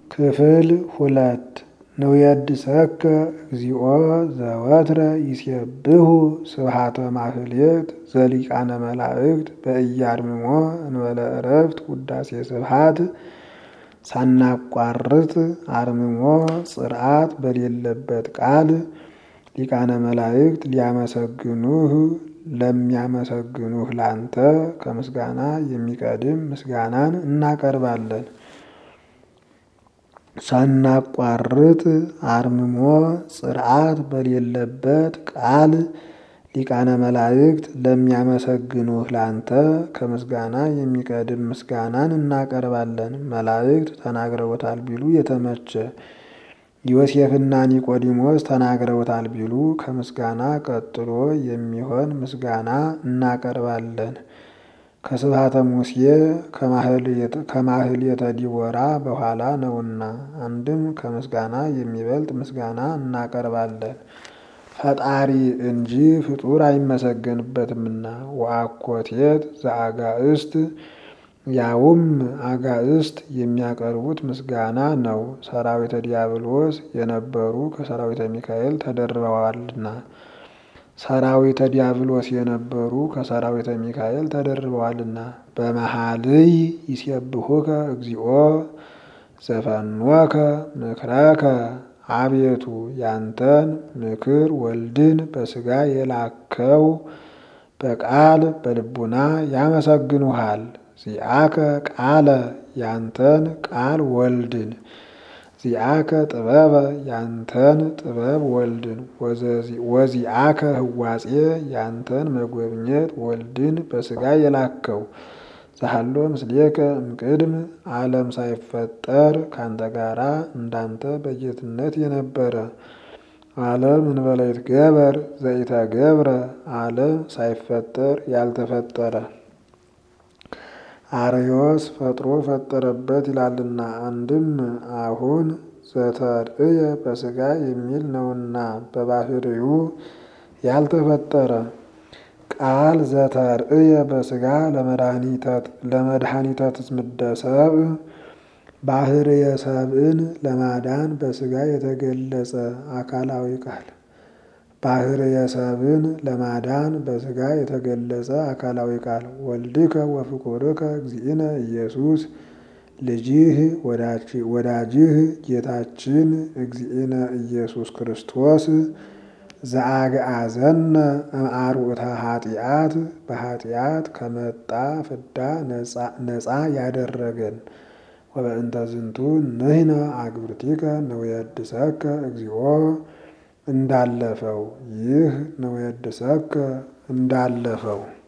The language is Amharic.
ክፍል ሁለት ንውየድሰከ እግዚኦ ዘወትረ ይሴብሑ ስብሐተ ማህሌት ዘሊቃነ መላእክት በኢያድምሞ እንበለ ዕረፍት ውዳሴ ስብሐት ሳናቋርጥ አርምሞ ጽርዓት በሌለበት ቃል ሊቃነ መላእክት ሊያመሰግኑህ ለሚያመሰግኑህ ላንተ ከምስጋና የሚቀድም ምስጋናን እናቀርባለን። ሳናቋርጥ አርምሞ ጽርዓት በሌለበት ቃል ሊቃነ መላእክት ለሚያመሰግኑህ ላንተ ከምስጋና የሚቀድም ምስጋናን እናቀርባለን። መላእክት ተናግረውታል ቢሉ የተመቸ ዮሴፍና ኒቆዲሞስ ተናግረውታል ቢሉ ከምስጋና ቀጥሎ የሚሆን ምስጋና እናቀርባለን። ከስብሐተ ሙሴ ከማህሌተ ዲቦራ በኋላ ነውና፣ አንድም ከምስጋና የሚበልጥ ምስጋና እናቀርባለን። ፈጣሪ እንጂ ፍጡር አይመሰገንበትምና። ወአኮቴት ዘአጋእስት ያውም አጋእስት የሚያቀርቡት ምስጋና ነው። ሰራዊተ ዲያብሎስ የነበሩ ከሰራዊተ ሚካኤል ተደርበዋልና ሰራዊተ ዲያብሎስ የነበሩ ከሰራዊተ ሚካኤል ተደርበዋልና። በመሃልይ ይሴብሑከ እግዚኦ ዘፈኖከ ምክረከ አቤቱ ያንተን ምክር ወልድን በሥጋ የላከው በቃል በልቡና ያመሰግኑሃል። ዚአከ ቃለ ያንተን ቃል ወልድን ዚአከ ጥበበ ያንተን ጥበብ ወልድን ወዚአከ ህዋጼ ያንተን መጎብኘት ወልድን በሥጋ የላከው ዘሃሎ ምስሌከ እምቅድም ዓለም ሳይፈጠር ካንተ ጋራ እንዳንተ በጌትነት የነበረ ዓለም እንበለ ይትገበር ዘኢተገብረ ዓለም ሳይፈጠር ያልተፈጠረ አርዮስ ፈጥሮ ፈጠረበት ይላልና አንድም አሁን ዘተርእየ በሥጋ የሚል ነውና በባህሪው ያልተፈጠረ ቃል ዘተርእየ በሥጋ ለመድኃኒተ ትዝምደ ሰብእ ባህርየ ሰብእን ለማዳን በሥጋ የተገለጸ አካላዊ ቃል ባህርየ ሰብእን ለማዳን በሥጋ የተገለጸ አካላዊ ቃል ወልድከ ወፍቁርከ እግዚእነ ኢየሱስ ልጅህ ወዳጅህ ጌታችን እግዚእነ ኢየሱስ ክርስቶስ ዘአግአዘነ እምአርዑተ ኃጢአት በኃጢአት ከመጣ ፍዳ ነፃ ያደረገን ወበእንተ ዝንቱ ንሕነ አግብርቲከ ንውየድሰከ እግዚኦ እንዳለፈው ይህ ንውየድሰከ እንዳለፈው